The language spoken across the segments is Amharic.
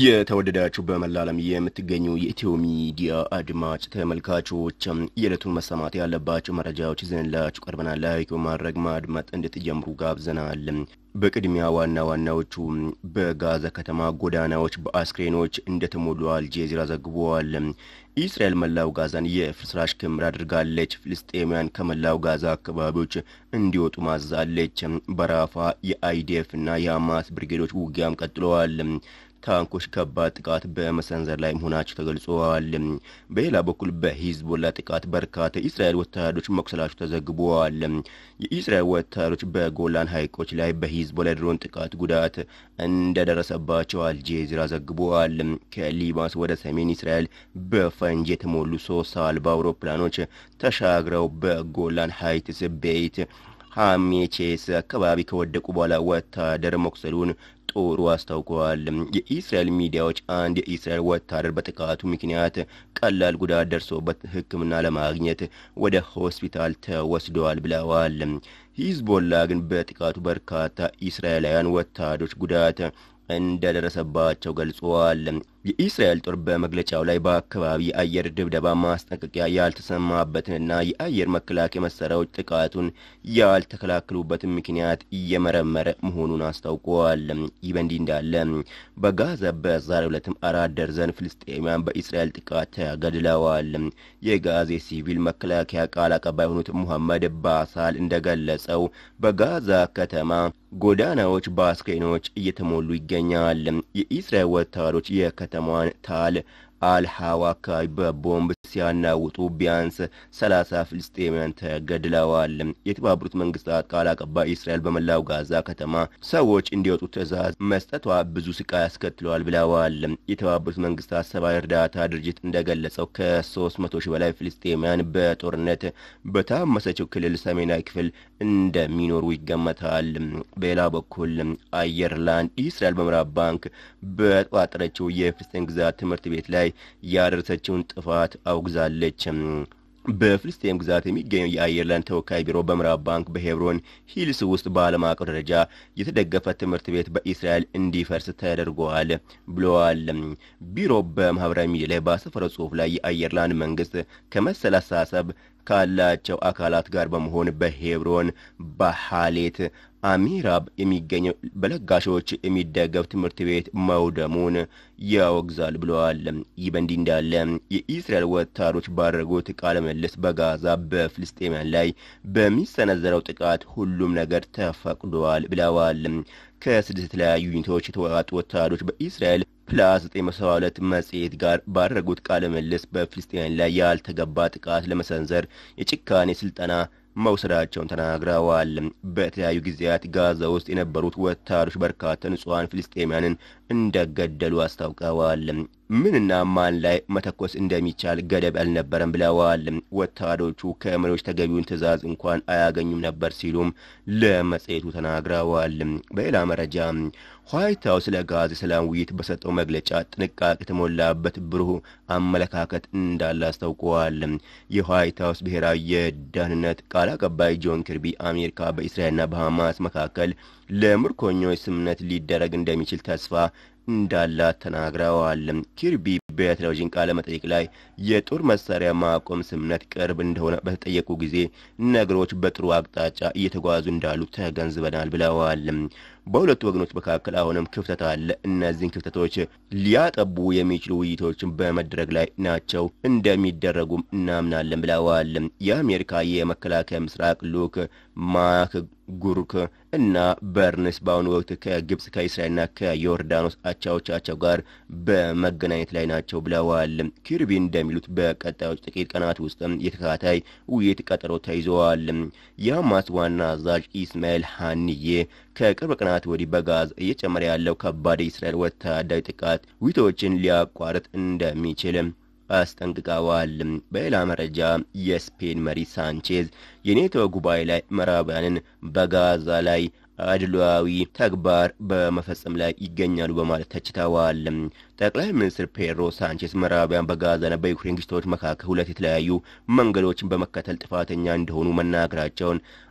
የተወደዳችሁ በመላ ዓለም የምትገኙ የኢትዮ ሚዲያ አድማጭ ተመልካቾች የዕለቱን መሰማት ያለባቸው መረጃዎች ይዘንላችሁ ቀርበናል። ላይክ በማድረግ ማድመጥ እንድትጀምሩ ጋብዘናል። በቅድሚያ ዋና ዋናዎቹ በጋዛ ከተማ ጎዳናዎች በአስክሬኖች እንደተሞሉ አልጄዚራ ዘግቧል። ኢስራኤል መላው ጋዛን የፍርስራሽ ክምር አድርጋለች። ፍልስጤማውያን ከመላው ጋዛ አካባቢዎች እንዲወጡ ማዛለች። በራፋ የአይዲኤፍ እና የሐማስ ብርጌዶች ውጊያም ቀጥለዋል። ታንኮች ከባድ ጥቃት በመሰንዘር ላይ መሆናቸው ተገልጸዋል። በሌላ በኩል በሂዝቦላ ጥቃት በርካታ የእስራኤል ወታደሮች መቁሰላቸው ተዘግበዋል። የእስራኤል ወታደሮች በጎላን ሐይቆች ላይ በሂዝቦላ ድሮን ጥቃት ጉዳት እንደደረሰባቸው አልጄዚራ ዘግበዋል። ከሊባኖስ ወደ ሰሜን እስራኤል በፈንጅ የተሞሉ ሶስት አልባ አውሮፕላኖች ተሻግረው በጎላን ሀይትስ ቤት ሀሜቼስ አካባቢ ከወደቁ በኋላ ወታደር መቁሰሉን ጦሩ አስታውቀዋል። የኢስራኤል ሚዲያዎች አንድ የኢስራኤል ወታደር በጥቃቱ ምክንያት ቀላል ጉዳት ደርሶበት ሕክምና ለማግኘት ወደ ሆስፒታል ተወስደዋል ብለዋል። ሂዝቦላ ግን በጥቃቱ በርካታ ኢስራኤላውያን ወታደሮች ጉዳት እንደደረሰባቸው ገልጸዋል። የኢስራኤል ጦር በመግለጫው ላይ በአካባቢ የአየር ድብደባ ማስጠንቀቂያ ያልተሰማበትንና የአየር መከላከያ መሳሪያዎች ጥቃቱን ያልተከላከሉበትን ምክንያት እየመረመረ መሆኑን አስታውቀዋል። ይህ በእንዲህ እንዳለ በጋዛ በዛሬው ዕለትም አራት ደርዘን ፍልስጤማውያን በኢስራኤል ጥቃት ተገድለዋል። የጋዛ ሲቪል መከላከያ ቃል አቀባይ የሆኑት ሙሐመድ ባሳል እንደገለጸው በጋዛ ከተማ ጎዳናዎች በአስክሬኖች እየተሞሉ ይገኛል። የኢስራኤል ወታደሮች የከተማዋን ታል አልሃዋ አካባቢ በቦምብ ሲያናውጡ ቢያንስ ሰላሳ ፍልስጤማውያን ተገድለዋል። የተባበሩት መንግስታት ቃል አቀባይ እስራኤል በመላው ጋዛ ከተማ ሰዎች እንዲወጡ ትዕዛዝ መስጠቷ ብዙ ስቃይ አስከትለዋል ብለዋል። የተባበሩት መንግስታት ሰብአዊ እርዳታ ድርጅት እንደገለጸው ከሶስት መቶ ሺህ በላይ ፍልስጤማውያን በጦርነት በታመሰችው ክልል ሰሜናዊ ክፍል እንደሚኖሩ ይገመታል። በሌላ በኩል አየርላንድ እስራኤል በምዕራብ ባንክ በተቋጠረችው የፍልስጤን ግዛት ትምህርት ቤት ላይ ያደረሰችውን ጥፋት አውግዛለች። በፍልስጤም ግዛት የሚገኘው የአየርላንድ ተወካይ ቢሮ በምዕራብ ባንክ በሄብሮን ሂልስ ውስጥ በዓለም አቀፍ ደረጃ የተደገፈ ትምህርት ቤት በኢስራኤል እንዲፈርስ ተደርጓል ብለዋል። ቢሮ በማህበራዊ ሚዲያ ላይ ባሰፈረው ጽሑፍ ላይ የአየርላንድ መንግስት ከመሰል አስተሳሰብ ካላቸው አካላት ጋር በመሆን በሄብሮን በሃሌት አሚራብ የሚገኘው በለጋሾች የሚደገፍ ትምህርት ቤት መውደሙን ያወግዛል ብለዋል። ይህ በእንዲህ እንዳለ የኢስራኤል ወታደሮች ባደረጉት ቃለ ምልልስ በጋዛ በፍልስጤማውያን ላይ በሚሰነዘረው ጥቃት ሁሉም ነገር ተፈቅዷል ብለዋል። ከስድስት የተለያዩ ዩኒቶች የተወጣጡ ወታደሮች በኢስራኤል ፕላስ 972 መጽሔት ጋር ባደረጉት ቃለ ምልልስ በፍልስጤማውያን ላይ ያልተገባ ጥቃት ለመሰንዘር የጭካኔ ስልጠና መውሰዳቸውን ተናግረዋል። በተለያዩ ጊዜያት ጋዛ ውስጥ የነበሩት ወታደሮች በርካታ ንጹሐን ፍልስጤማያንን እንደገደሉ አስታውቀዋል። ምንና ማን ላይ መተኮስ እንደሚቻል ገደብ አልነበረም ብለዋል። ወታደሮቹ ከመሪዎች ተገቢውን ትዕዛዝ እንኳን አያገኙም ነበር ሲሉም ለመጽሔቱ ተናግረዋል። በሌላ መረጃ ዋይት ሀውስ ለጋዛ የሰላም ውይይት በሰጠው መግለጫ ጥንቃቄ የተሞላበት ብሩህ አመለካከት እንዳለ አስታውቀዋል። የዋይት ሀውስ ብሔራዊ የደህንነት ቃል አቀባይ ጆን ኪርቢ አሜሪካ በእስራኤልና በሐማስ መካከል ለምርኮኞች ስምምነት ሊደረግ እንደሚችል ተስፋ እንዳላት ተናግረዋል። ኪርቢ በቴሌቪዥን ቃለ መጠይቅ ላይ የጦር መሳሪያ ማቆም ስምምነት ቅርብ እንደሆነ በተጠየቁ ጊዜ ነገሮች በጥሩ አቅጣጫ እየተጓዙ እንዳሉ ተገንዝበናል ብለዋል። በሁለቱ ወገኖች መካከል አሁንም ክፍተት አለ። እነዚህን ክፍተቶች ሊያጠቡ የሚችሉ ውይይቶችን በመድረግ ላይ ናቸው፣ እንደሚደረጉም እናምናለን ብለዋል። የአሜሪካ የመከላከያ ምስራቅ ልዑክ ማክ ጉርክ እና በርንስ በአሁኑ ወቅት ከግብጽ ከእስራኤልና ከዮርዳኖስ አቻዎቻቸው ጋር በመገናኘት ላይ ናቸው ብለዋል። ኪርቢ እንደሚሉት በቀጣዮች ጥቂት ቀናት ውስጥ የተከታታይ ውይይት ቀጠሮ ተይዘዋል። የሐማስ ዋና አዛዥ ኢስማኤል ሀኒዬ ከቅርብ ቀናት ወዲህ በጋዛ እየጨመረ ያለው ከባድ የእስራኤል ወታደራዊ ጥቃት ውይይቶችን ሊያቋርጥ እንደሚችል አስጠንቅቀዋል። በሌላ መረጃ የስፔን መሪ ሳንቼዝ የኔቶ ጉባኤ ላይ ምዕራባውያንን በጋዛ ላይ አድሏዊ ተግባር በመፈጸም ላይ ይገኛሉ በማለት ተችተዋል። ጠቅላይ ሚኒስትር ፔድሮ ሳንቼስ ምዕራባውያን በጋዛና በዩክሬን ግጭቶች መካከል ሁለት የተለያዩ መንገዶችን በመከተል ጥፋተኛ እንደሆኑ መናገራቸውን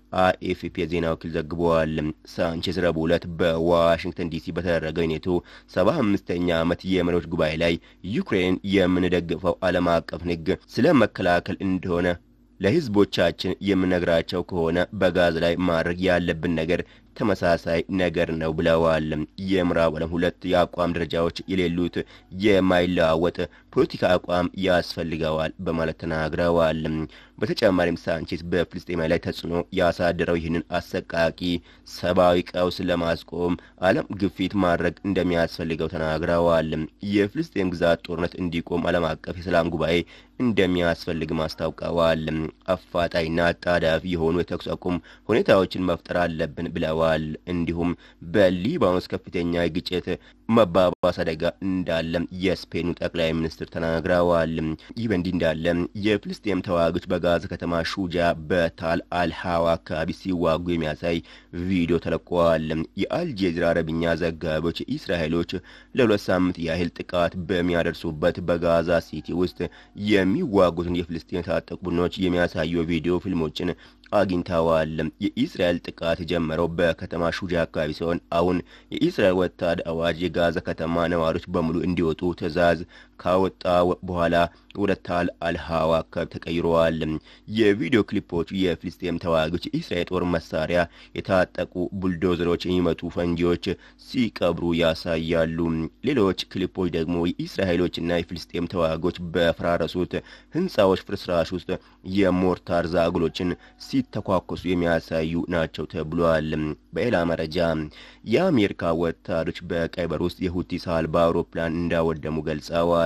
አኤፍፒ የዜና ወኪል ዘግበዋል። ሳንቼዝ ረቡዕ ዕለት በዋሽንግተን ዲሲ በተደረገው የኔቶ ሰባ አምስተኛ ዓመት የመሪዎች ጉባኤ ላይ ዩክሬን የምንደግፈው ዓለም አቀፍ ሕግ ስለ መከላከል እንደሆነ ለሕዝቦቻችን የምነግራቸው ከሆነ በጋዝ ላይ ማድረግ ያለብን ነገር ተመሳሳይ ነገር ነው ብለዋል። የምዕራብ ዓለም ሁለት የአቋም ደረጃዎች የሌሉት የማይለዋወጥ ፖለቲካ አቋም ያስፈልገዋል በማለት ተናግረዋል። በተጨማሪም ሳንቼዝ በፍልስጤማ ላይ ተጽዕኖ ያሳደረው ይህንን አሰቃቂ ሰብአዊ ቀውስ ለማስቆም ዓለም ግፊት ማድረግ እንደሚያስፈልገው ተናግረዋል። የፍልስጤም ግዛት ጦርነት እንዲቆም ዓለም አቀፍ የሰላም ጉባኤ እንደሚያስፈልግም አስታውቀዋል። አፋጣኝና አጣዳፊ የሆኑ የተኩስ አቁም ሁኔታዎችን መፍጠር አለብን ብለዋል። እንዲሁም በሊባኖስ ከፍተኛ የግጭት መባባስ አደጋ እንዳለም የስፔኑ ጠቅላይ ሚኒስትር ተናግረዋል። ይህ በእንዲህ እንዳለ የፍልስጤም ተዋጊዎች በጋዛ ከተማ ሹጃ በታል አልሃዋ አካባቢ ሲዋጉ የሚያሳይ ቪዲዮ ተለቀዋል። የአልጄዚራ አረብኛ ዘጋቢዎች እስራኤሎች ለሁለት ሳምንት ያህል ጥቃት በሚያደርሱበት በጋዛ ሲቲ ውስጥ የሚዋጉትን የፍልስጤም ታጠቁ ቡድኖች የሚያሳዩ ቪዲዮ ፊልሞችን አግኝተዋል። የኢስራኤል ጥቃት የጀመረው በከተማ ሹጃ አካባቢ ሲሆን አሁን የኢስራኤል ወታደር አዋጅ የጋዛ ከተማ ነዋሪዎች በሙሉ እንዲወጡ ትዕዛዝ ካወጣ በኋላ ወደ ታል አልሃዋ አካባቢ ተቀይረዋል። የቪዲዮ ክሊፖቹ የፍልስጤም ተዋጊዎች የኢስራኤል ጦር መሳሪያ የታጠቁ ቡልዶዘሮች የሚመጡ ፈንጂዎች ሲቀብሩ ያሳያሉ። ሌሎች ክሊፖች ደግሞ የኢስራኤሎችና የፍልስጤም ተዋጊዎች በፈራረሱት ሕንፃዎች ፍርስራሽ ውስጥ የሞርታር ዛግሎችን ሲተኳኮሱ የሚያሳዩ ናቸው ተብሏል። በሌላ መረጃ የአሜሪካ ወታደሮች በቀይ ባህር ውስጥ የሁቲ አልባ አውሮፕላን እንዳወደሙ ገልጸዋል።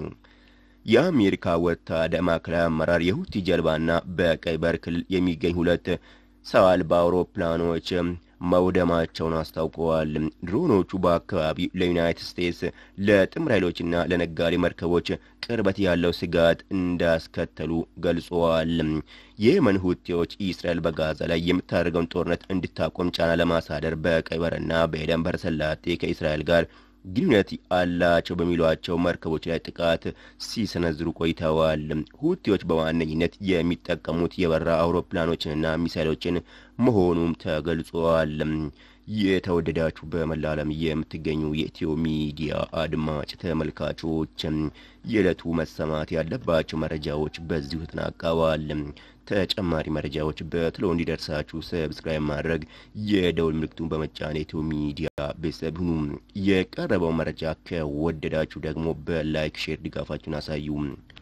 የአሜሪካ ወታደር ማዕከላዊ አመራር የሁቲ ጀልባና በቀይ ባህር ክልል የሚገኝ ሁለት ሰው አልባ አውሮፕላኖች መውደማቸውን አስታውቀዋል። ድሮኖቹ በአካባቢው ለዩናይትድ ስቴትስ ለጥምር ኃይሎችና ለነጋዴ መርከቦች ቅርበት ያለው ስጋት እንዳስከተሉ ገልጸዋል። የየመን ሁቲዎች እስራኤል በጋዛ ላይ የምታደርገውን ጦርነት እንድታቆም ጫና ለማሳደር በቀይ ባህርና በኤደን ባህረ ሰላጤ ከእስራኤል ጋር ግንኙነት አላቸው በሚሏቸው መርከቦች ላይ ጥቃት ሲሰነዝሩ ቆይተዋል። ሁቲዎች በዋነኝነት የሚጠቀሙት የበራ አውሮፕላኖችንና ሚሳይሎችን መሆኑም ተገልጿል። የተወደዳችሁ በመላ ዓለም የምትገኙ የኢትዮ ሚዲያ አድማጭ ተመልካቾች የዕለቱ መሰማት ያለባቸው መረጃዎች በዚሁ ተጠናቀዋል። ተጨማሪ መረጃዎች በትሎ እንዲደርሳችሁ ሰብስክራይብ ማድረግ የደውል ምልክቱን በመጫን የኢትዮ ሚዲያ ቤተሰብ ሁኑ። የቀረበው መረጃ ከወደዳችሁ ደግሞ በላይክ ሼር ድጋፋችሁን አሳዩ።